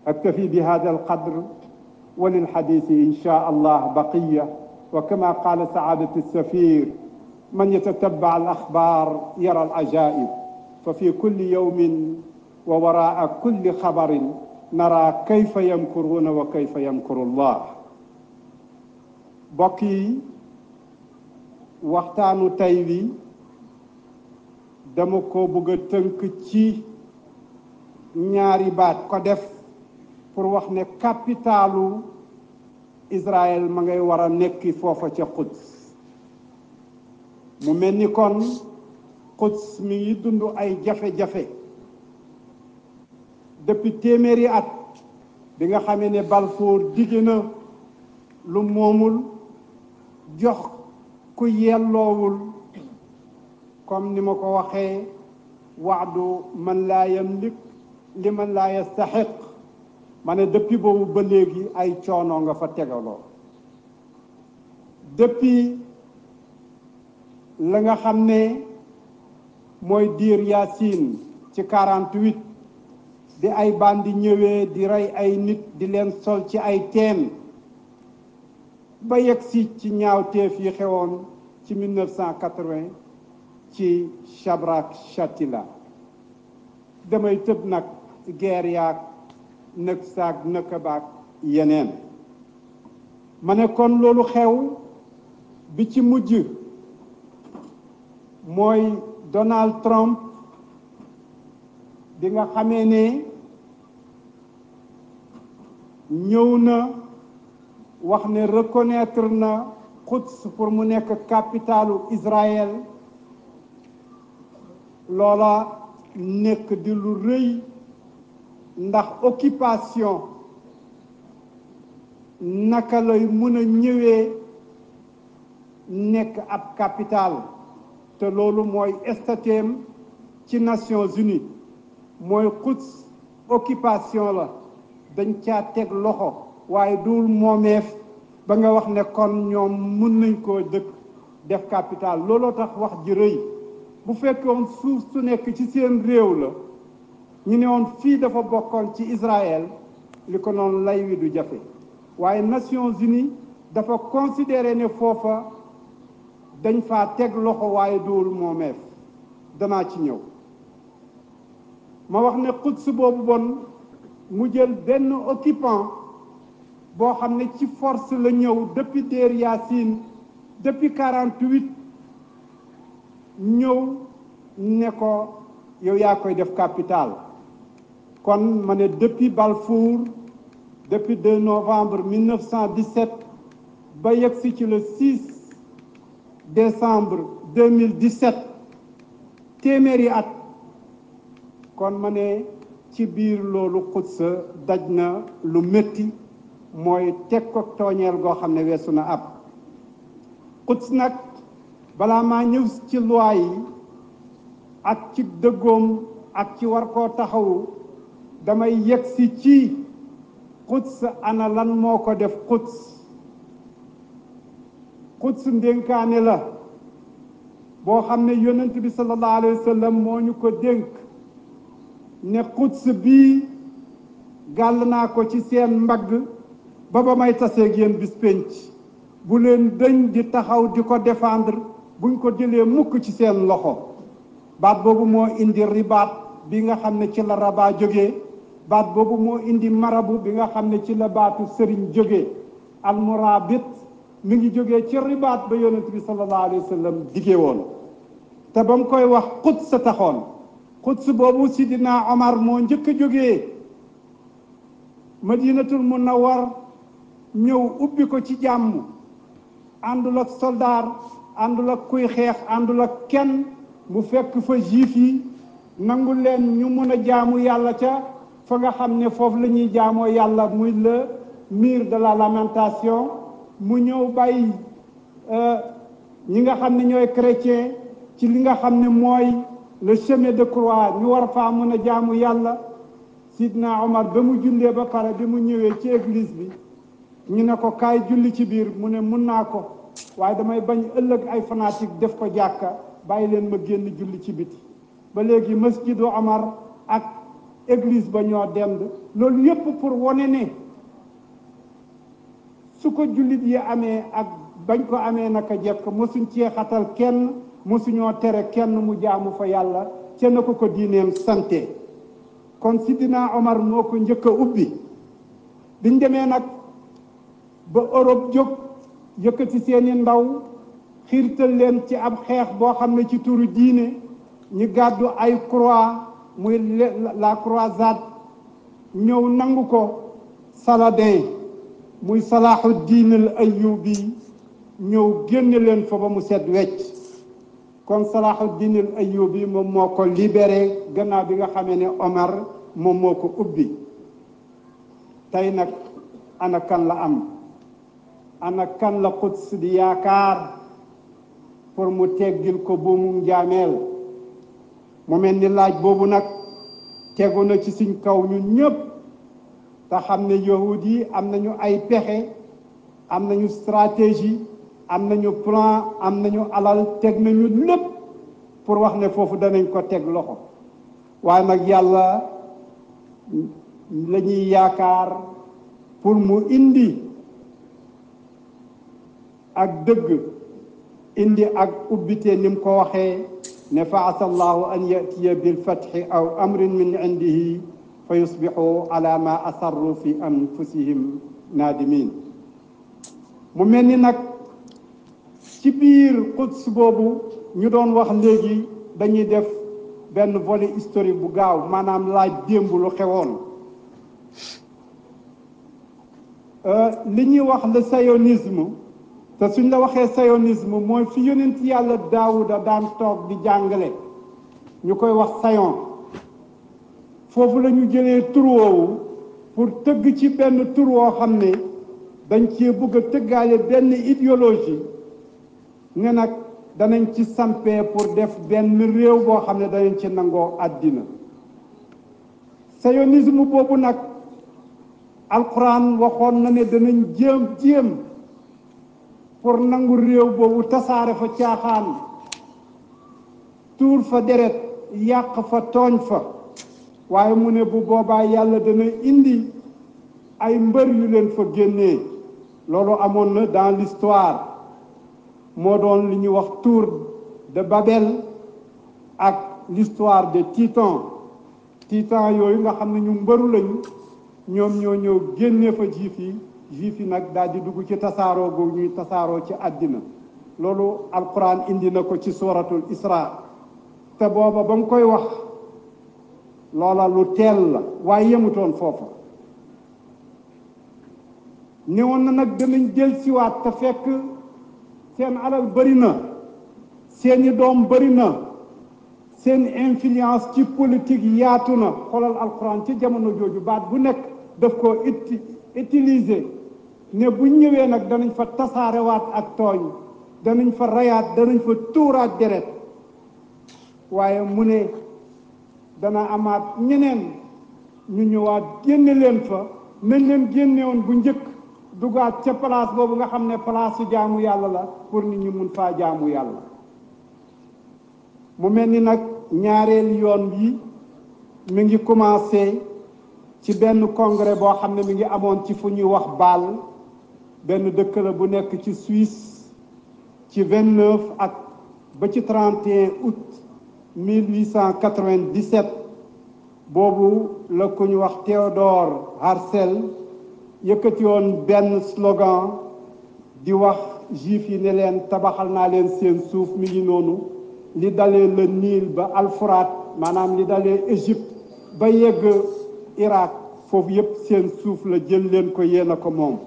أكتفي بهذا القدر وللحديث إن شاء الله بقية وكما قال سعادة السفير من يتتبع الأخبار يرى العجائب ففي كل يوم ووراء كل خبر نرى كيف يمكرون وكيف يمكر الله بقي waxtaanu tey wi dama ko bëgg a tënk ci ñaari baat ko def pour wax ne capitalu Israël ma ngay war a nekki foofa ca Quds mu mel ni kon Quds mi ngi dund ay jafe-jafe depuis téeméeri at bi nga xamee ne Balfour digge na lu moomul jox ku yelloowul comme ni ma ko waxee waxdu man laa yamlik li man laa yastaxiq ma ne depuis boobu ba léegi ay coono nga fa tegaloo depuis la nga xam ne mooy diir Yaasin ci quarante-huit di ay bandi ñëwee di rey ay nit di leen sol ci ay teen ba yegg si ci ñaawteef yi xewoon ci 1980 ci Chabrak Chatila damay tëb nag guerre yaag nëg saag nëkkabaak yeneen ma ne kon loolu xew bi ci mujj mooy Donald Trump bi nga xamee ne ñëw na wax ne reconnaître na Quds pour mu nekk capitalu Israël loola nekk di lu rëy ndax occupation naka lay mën a ñëwee nekk ab capital te loolu mooy statut ci Nations Unies mooy Quds occupation la dañ caa teg loxo waaye duul moomeef ba nga wax ne kon ñoom mun nañ koo dëkk def capital looloo tax wax ji rëy bu fekkoon suuf su nekk ci seen réew la ñu ne woon fii dafa bokkoon ci Israël li ko noonu lay wi du jafe waaye Nations Unies dafa considéré ne foofa dañ faa teg loxo waaye duul moomeef danaa ci ñëw ma wax ne Quds boobu bon mu jël benn occupant boo xam ne ci force la ñëw depuis Deir Yassin depuis quarante-huit ñëw ne ko yow yaa koy def capital kon ma ne depuis Balfour depuis 2 novembre 1917 ba yegsi ci le 6 décembre 2017 téeméeri at kon ma ne ci biir loolu Quds daj na lu métti mooy teg ko tooñeel goo xam ne weesu na ab Quds nag balaa maa ñëw ci loi yi ak ci dëggoom ak ci war koo taxawu damay yegsi ci Quds ana lan moo ko def Quds Quds ndénkaane la boo xam ne yonent bi sallallahu alayhi wa sallam moo ñu ko dénk ne Quds bii gàll naa ko ci seen mbagg ba ba may taseeg yéen bis pénc bu leen dëñ di taxaw di ko défendre buñ ko jëlee mukk ci seen loxo baat boobu moo indi ribaat bi nga xam ne ci la rabaa jógee baat boobu moo indi marabu bi nga xam ne ci la baatu sëriñ jógee almurabit mi ngi jógee ci ribaat ba yonent bi sallallahu alayhi wa sallam diggee woon te ba mu koy wax Quds sa taxoon Quds boobu sidina Omar moo njëkk a jógee madinatul munawwar ñëw ubbi ko ci jàmm àndul ak soldaar àndul ak kuy xeex àndul ak kenn mu fekk fa juif yi nangu leen ñu mun a jaamu yàlla ca fa nga xam ne foofu la ñuy jaamoo yàlla muy le mur de la lamentation mu ñëw bàyyi ñi nga xam ne ñooy chrétien ci li nga xam ne mooy le chemin de croix ñu war faa mën a jaamu yàlla sidna Omar ba mu jullee ba pare bi mu ñëwee ci église bi ñu ne ko kaay julli ci biir mu ne mun naa ko waaye damay bañ ëllëg ay fanatique def ko jàkka bàyyi leen ma génn julli ci biti ba léegi masjidu Omar ak église ba ñoo dend loolu yépp pour wone ne su ko jullit yi amee ak bañ ko amee naka jekk mosuñ cee xatal kenn mosuñoo tere kenn mu jaamu fa yàlla ca na ko ko diineem sante kon Sidina Omar moo ko njëkk a ubbi biñ demee nag ba Europe jóg yëkkati seeni ndaw xiirtal leen ci ab xeex boo xam ne ci turu diine ñu gàddu ay croix muy la croisade ñëw nangu ko Saladin muy Salahuddin al Ayyubi ñëw génne leen fa ba mu set wecc kon Salahuddin al Ayyubi moom moo ko libéré gannaaw bi nga xamee ne Omar moom moo ko ubbi tey nag ana kan la am ana kan la Quds di yaakaar pour mu teggil ko buumu njaameel mu mel ni laaj boobu nag tegu na ci suñ kaw ñun ñëpp te xam ne yahud yi am nañu ay pexe am nañu stratégie am nañu plan am nañu alal teg nañu lépp pour wax ne foofu danañ ko teg loxo waaye nag yàlla la ñuy yaakaar pour mu indi ak dëgg indi ak ubbite ni mu ko waxee ne fa asa allahu an yatiya bilfatxi aw amrin min indihi fa yusbixu ala ma asarru fi anfusihim naadimin mu mel ni nag ci biir Quds boobu ñu doon wax léegi dañuy def benn volet historique bu gaaw maanaam laaj démb lu xewoon li ñuy wax le sionisme te suñ la waxee sionisme mooy fi yonent yàlla daawuda daan toog di jàngale ñu koy wax sayon foofu la ñu jëlee tur woowu pour tëgg ci benn tur woo xam ne dañ cee bëgg a tëggaale benn idéologie ne nag danañ ci sampee pour def benn réew boo xam ne danañ ci nangoo àddina sionisme boobu nag alquran waxoon na ne danañ jéem jéem pour nangu réew boobu tasaare fa caaxaan tuur fa deret yàq fa tooñ fa waaye mu ne bu boobaa yàlla dana indi ay mbër yu leen fa génnee loolu amoon na dans l'histoire moo doon li ñuy wax tour de Babel ak l'histoire de Titan Titan yooyu nga xam ne ñu mbëru lañu ñoom ñoo ñëw génne fa juif yi juif yi nag daal di dugg ci tasaaroo googu ñuy tasaaroo ci àddina loolu alquran indi na ko ci suratul isra te booba ba mu koy wax loola lu teel la waaye yemutoon foofa newoon na nag danañ jël siwaat te fekk seen alal bëri na seeni doom bëri na seen influence ci politique yaatu na xoolal alquran ci jamono jooju baat bu nekk daf ko uti utiliser ne bu ñëwee nag danañ fa tasaarewaat ak tooñ danañ fa rayaat danañ fa tuuraat deret waaye mu ne dana amaat ñeneen ñu ñëwaat génne leen fa nañ leen génne woon bu njëkk dugaat ca place boobu nga xam ne place su jaamu yàlla la pour nit ñi mun faa jaamu yàlla mu mel ni nag ñaareel yoon yi mi ngi commencé ci benn congrès boo xam ne mi ngi amoon ci fu ñuy wax Bâle benn dëkk la bu nekk ci Suisse ci vingt neuf ak ba ci trente et un août mille huit cent quatre-vingt-dix-sept boobu la ku ñu wax Théodore Herzl yëkkati woon benn slogan di wax juif yi ne leen tabaxal naa leen seen suuf mi ngi noonu li dalee le Nil ba Alfuraat maanaam li dalee Égypte ba yegg Irak foofu yépp seen suuf la jël leen ko yéen a ko moom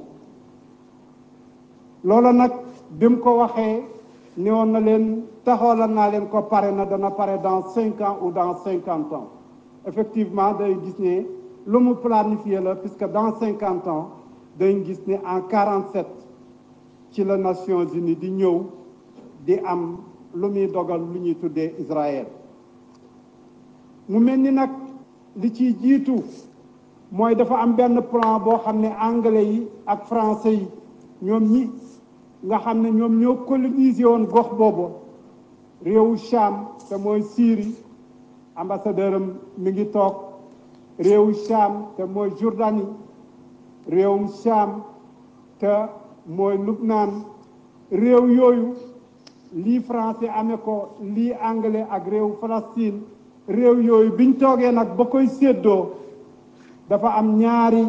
loola nag bi mu ko waxee ne woon na leen taxawal naa leen ko pare na dana pare dans cinq ans ou dans cinquante ans effectivement day gis ne lu mu planifié la puisque dans cinquante ans dañ gis ne en quarante sept ci la Nations Unies di ñëw di am lu muy dogal lu ñuy tuddee Israël mu mel ni nag li ciy jiitu mooy dafa am benn plan boo xam ne anglais yi ak français yi ñoom ñi nga xam ne ñoom ñoo colonisé woon gox boobu réewu Cham te mooy Syrie ambassadeur am mi ngi toog réewu Cham te mooy Jordanie réewum Cham te mooy Lubnaan réew yooyu lii français amee ko lii anglais ak réew Palestine réew yooyu biñ toogee nag ba koy séddoo dafa am ñaari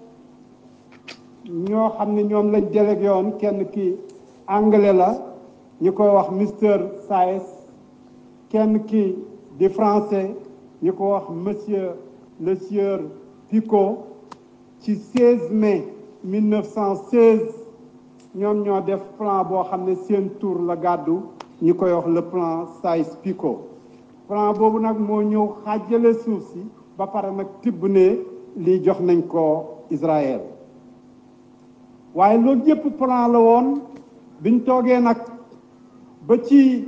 ñoo xam ne ñoom lañ délégué woon kenn ki anglais la ñu koy wax Mister Saes kenn ki di français ñu ko wax monsieur le sieur Picot ci 16 mai 1916 ñoom ñoo def plan boo xam ne seen tour la gàddu ñu koy wax le plan Saïs-Picot plan boobu nag moo ñëw xaajale suuf si ba pare nag tibb ne lii jox nañ ko Israël waaye loolu yëpp plan la woon biñ toogee nag ba ci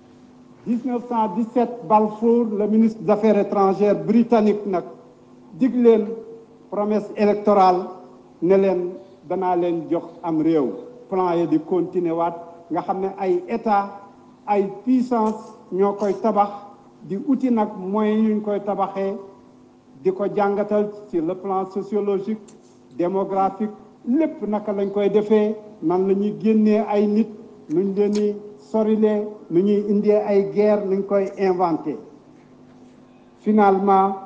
1917 Balfour le ministre des affaires étrangères britannique nag dig leen promesse électorale ne leen danaa leen jox am réew plan yi di continuer waat nga xam ne ay état ay puissance ñoo koy tabax di uti nag moyens yuñ koy tabaxee di ko jàngatal ci le plan sociologique démographique lépp naka lañ koy defee nan la ñuy génnee ay nit nuñ leen di sorilee nu ñuy indee ay guerre nuñ koy inventé finalement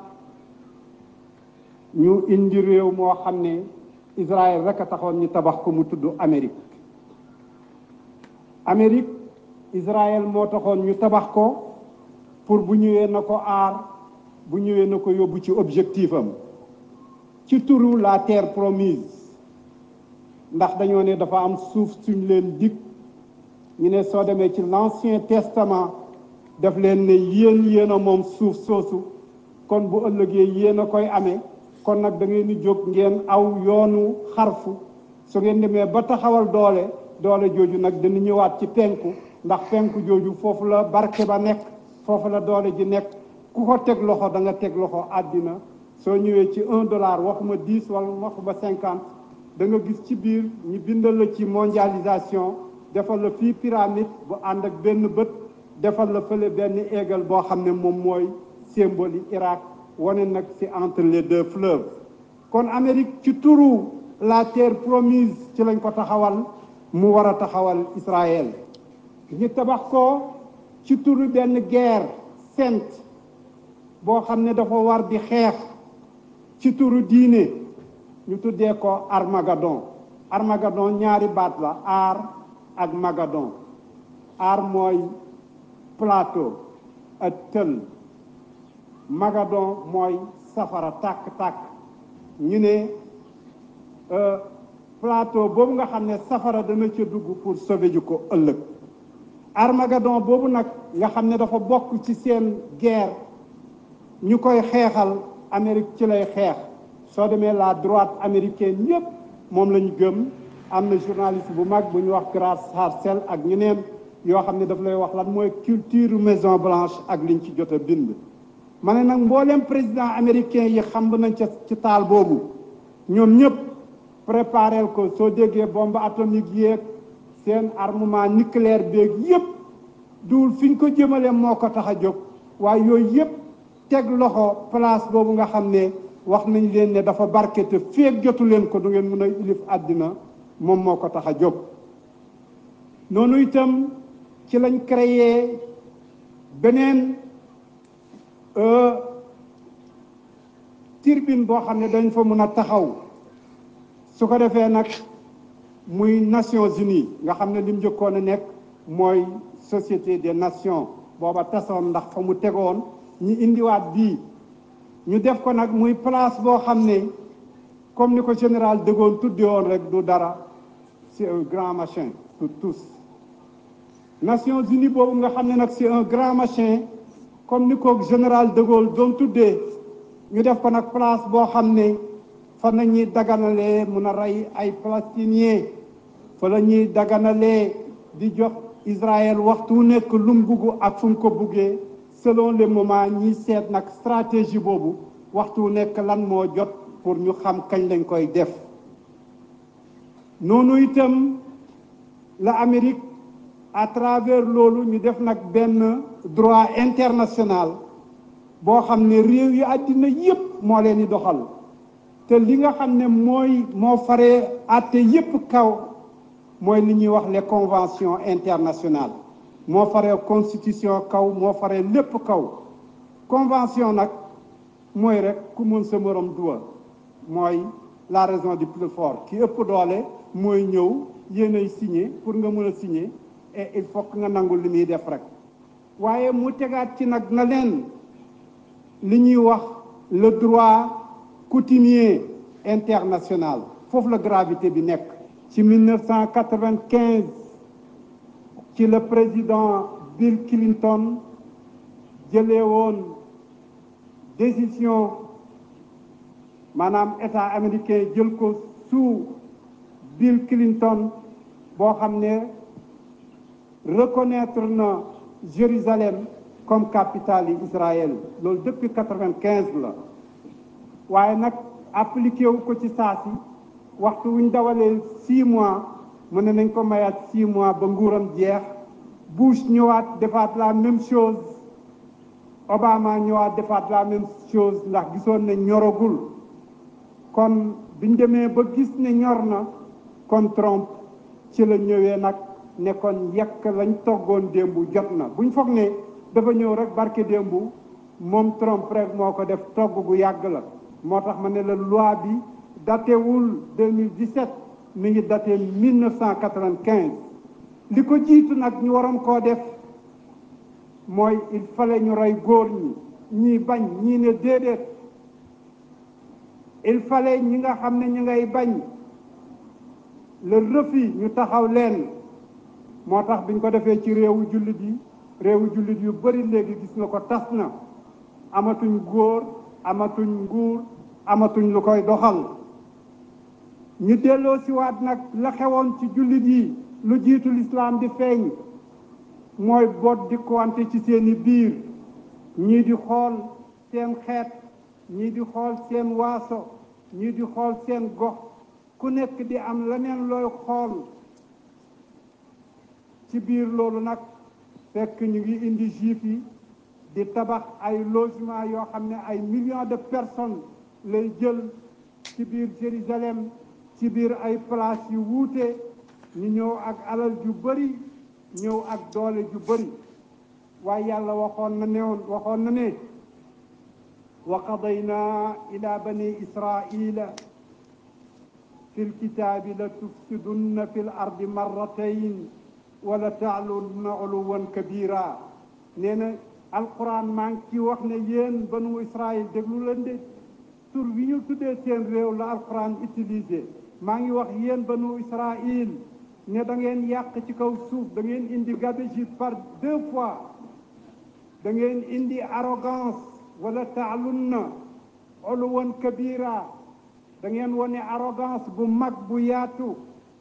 ñu indi réew moo xam ne Israël rek a taxoon ñu tabax ko mu tudd Amérique Amérique Israël moo taxoon ñu tabax ko pour bu ñëwee na ko aar bu ñëwee na ko yóbbu ci objectif am ci turu la terre promise ndax dañoo ne dafa am suuf suñ leen dig ñu ne soo demee ci l'ancien testament daf leen ne yéen yéen a moom suuf soosu kon bu ëllëgee yéen a koy amee kon nag da ngeen di jóg ngeen aw yoonu xarfu su ngeen demee ba taxawal doole doole jooju nag dana ñëwaat ci penku ndax penku jooju foofu la barke ba nekk foofu la doole ji nekk ku ko teg loxo da nga teg loxo àddina soo ñëwee ci un dollar waxuma dix wala waxuma cinquante da nga gis ci biir ñu bindal la ci mondialisation defal la fii pyramide bu ànd ak benn bët defal la fële benn égal boo xam ne moom mooy symbole yi Irak wane nag ci entre les deux fleuves kon Amérique ci turu la terre promise ci lañ ko taxawal mu war a taxawal Israël ñu tabax ko ci turu benn guerre sainte boo xam ne dafa war di xeex ci turu diine ñu tuddee ko Armageddon Armageddon ñaari baat la aar ak Magadon aar mooy plateau ak tël Magadon mooy safara tàkk-tàkk ñu ne plateau boobu nga xam ne safara dana ca dugg pour sauver ji ko ëllëg Armageddon boobu nag nga xam ne dafa bokk ci seen guerre ñu koy xeexal Amérique ci lay xeex soo demee la droite américaine yépp moom la ñu gëm am na journaliste bu mag bu ñu wax Grace Harcel ak ñeneen yoo xam ne daf lay wax lan mooy culture Maison Blanche ak liñ ci jot a bind ma ne nag mboolem président américain yi xam nañ ca ci taal boobu ñoom ñëpp préparel ko soo déggee bombe atomique yéeg seen armement nucléaire beeg yépp duul fi ñu ko jëmale moo ko tax a jóg waaye yooyu yépp teg loxo place boobu nga xam ne wax nañ leen ne dafa barke te feeg jotu leen ko du ngeen mën a ilif àddina moom moo ko tax a jóg noonu itam ci lañ créé beneen turbine boo xam ne dañ fa mën a taxaw su ko defee nag muy Nations Unies nga xam ne li mu njëkkoon a nekk mooy Société des Nations booba tasoon ndax fa mu tegoon ñu indiwaat bii ñu def ko nag muy place boo xam ne comme ni ko général de Gaulle tudde woon rek du dara c'est un grand machin pour tous Nations Unies boobu nga xam ne nag c'est un grand machin comme ni ko général de Gaulle doon tuddee ñu def ko nag place boo xam ne fa la ñuy daganalee mun a rey ay palestiniens fa la ñuy daganalee di jox Israël waxtu wu nekk lu mu bugg ak fu mu ko buggee selon les moments ñiy seet nag stratégie boobu waxtu wu nekk lan moo jot pour ñu xam kañ lañ koy def noonu itam la Amérique à travers loolu ñu def nag benn droit international boo xam ne réew yi àddina yépp moo leen di doxal te li nga xam ne mooy moo faree àtte yépp kaw mooy li ñuy wax les conventions internationales moo faree constitution kaw moo faree lépp kaw convention nag mooy rek ku mën sa morom duwa mooy la raison du plus fort ki ëpp doole mooy ñëw yéenay signé pour nga mën a signé et il faut que nga nangu li muy def rek waaye mu tegaat ci nag na leen li ñuy wax le droit coutumier international foofu la gravité bi nekk ci 1995 ci le président Bill Clinton jëlee woon décision maanaam état américain jël ko sous Bill Clinton boo xam ne reconnaître na Jérusalem comme capitale yi Israël loolu depuis quatre-vingt-quinze la waaye nag appliqué wu ko ci saa si waxtu wuñ dawalee six mois mën ne nañ ko mayaat six mois ba nguuram jeex Bush ñëwaat defaat la même chose Obama ñëwaat defaat la même chose ndax gisoon ne ñoragul kon biñ demee ba gis ne ñor na kon Trump ci la ñëwee nag ne kon yekk lañ toggoon démb jot na buñ foog ne dafa ñëw rek barke démb moom Trump rek moo ko def togg gu yàgg la moo tax ma ne la loi bi datewul 2017 mi ngi daté 1995 li ko jiitu nag ñu waroon koo def mooy il fallait ñu rey góor ñi ñii bañ ñii ne déedéet il fallait ñi nga xam ne ñu ngay bañ le refus ñu taxaw leen moo tax biñ ko defee ci réewu jullit yi réewu jullit yu bari léegi gis nga ko tas na amatuñ góor amatuñ nguur amatuñ lu koy doxal ñu delloo si waat nag la xewoon ci jullit yi lu jiitu lislaam di feeñ mooy boot di konte ci seeni biir ñii di xool seen xeet ñii di xool seen waaso ñii di xool seen gox ku nekk di am leneen looy xool ci biir loolu nag fekk ñu ngi indi juif yi di tabax ay logement yoo xam ne ay millions de personnes lay jël ci biir Jérusalem ci biir ay place yu wuute ñu ñëw ak alal ju bari ñëw ak doole ju bari waaye yàlla waxoon na ne waxoon na ne wa qadayna ila bani israila fi lkitaabi la tufsidunna fi l ardi marratayn wala taalunna uluwan kabira nee na alquran maa ngi ci wax ne yéen banu israil déglu leen de tur wi ñu tuddee seen réew la alquran utilisé maa ngi wax yéen banu israil ne da ngeen yàq ci kaw suuf da ngeen indi gabegie par deux fois da ngeen indi arrogance wala taalunna uluwan kabira da ngeen wane arrogance bu mag bu yaatu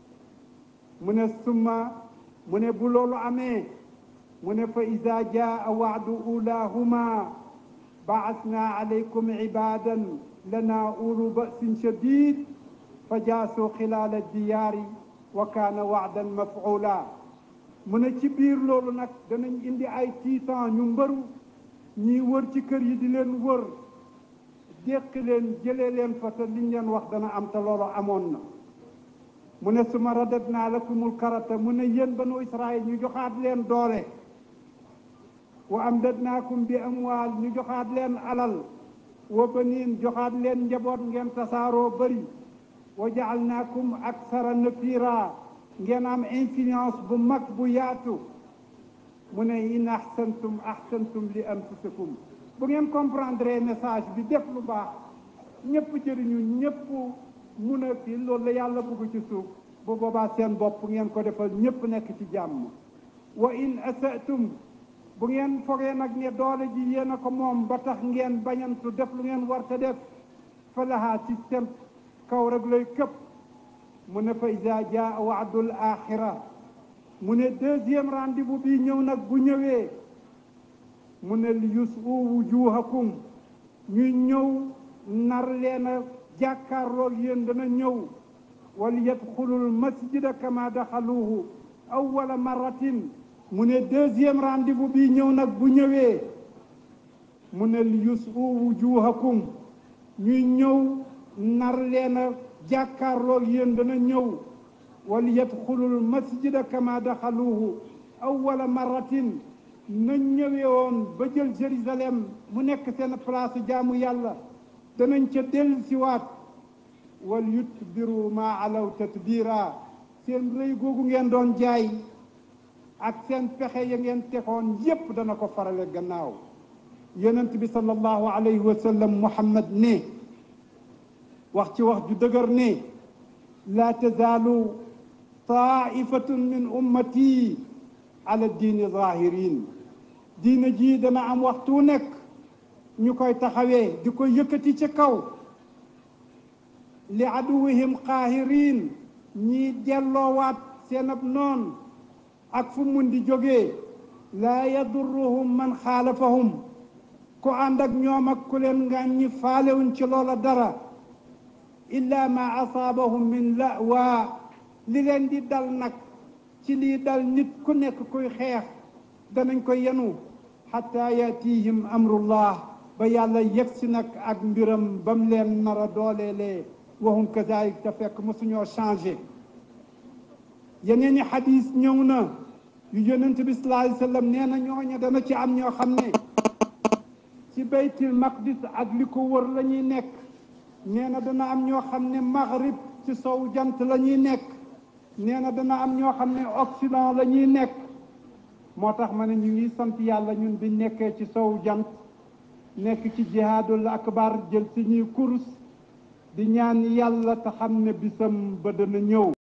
mu ne summa mu ne bu loolu amee mu ne fa ida jaa waadu ulahuma baasna alaykum ibadan lana ulu basin shadid fa jaasuu xilaala diyaari wa kaana waadan mafula mu ne ci biir loolu nag danañ indi ay tiitan ñu mbëru ñiy wër ci kër yi di leen wër déq leen jëlee leen fa te liñ leen wax dana am te loolu amoon na mu ne suma radadnaa lakumul karata mu ne yéen banu israil ñu joxaat leen doole wa amdadnaakum bi amwaal ñu joxaat leen alal wa baniin joxaat leen njaboot ngeen tasaaroo bëri wa jaalnaakum aksara nafira ngeen am influence bu mag bu yaatu mu ne in ahsantum ahsantum li anfusikum bu ngeen comprendre message bi def lu baax ñëpp jëriñu ñëpp mun a kii loolu la yàlla bëgg ci suuf bu boobaa seen bopp ngeen ko defal ñëpp nekk ci jàmm wa in asatum bu ngeen fogee nag ne doole ji yéen a ko moom ba tax ngeen bañantu def lu ngeen war te def fa lahaa ci seen kaw rek lay këpp mu ne fa ida jaa waadul axira mu ne deuxième rendez-vous bi ñëw nag bu ñëwee mu ne li yusu wujuhakum ñuy ñëw nar leen a jàkkaarloog yéen dana ñëw wal yadxulul masjida kama daxaluhu awwala marratin mu ne deuxième rendez-vous bi ñëw nag bu ñëwee mu ne li yusu wujuhakum ñuy ñëw nar leen a jàkkaarloog yéen dana ñëw wal yadxulul masjida kama daxaluhu awwala marratin nañ ñëwee woon ba jël Jérusalem mu nekk seen place jaamu yàlla danañ ca dellu siwaat wal yutbiru ma alaw tatbira seen rëy googu ngeen doon jaay ak seen pexe ya ngeen tegoon yépp dana ko farale gannaaw yonent bi sallallahu alayhi wa sallam muhammad ne wax ci wax ju dëgër ne laa tazaalu taifatun min ummati ala diini zahirin diina ji dana am waxtu nekk ñu koy taxawee di ko yëkkati ci kaw li aduwihim qaahirin ñii delloowaat seen ab noon ak fu mun di jógee laa yadurruhum man xaalafahum ku ànd ak ñoom ak ku leen ngàññi faalewuñ ci loola dara illa ma asaabahum min lawaa li leen di dal nag ci lii dal nit ku nekk kuy xeex danañ ko yenu xatta yatihim amrullah ba yàlla yegsi nag ak mbiram ba mu leen nar a dooleelee waxum kazalik te fekk mosuñoo changé yeneen i xadis ñëw na yu yonent bi sallallahu alayhi wa sallam nee na ñooña dana ci am ñoo xam ne ci baytil maqdis ak li ko wër la ñuy nekk nee na dana am ñoo xam ne maghrib ci sow jant la ñuy nekk nee na dana am ñoo xam ne occident la ñuy nekk moo tax ma ne ñu ngi sant yàlla ñun bi nekkee ci sow jant nekk ci jihaadul akbar jël si ñuy kurus di ñaan yàlla te xam ne bisam ba dana ñëw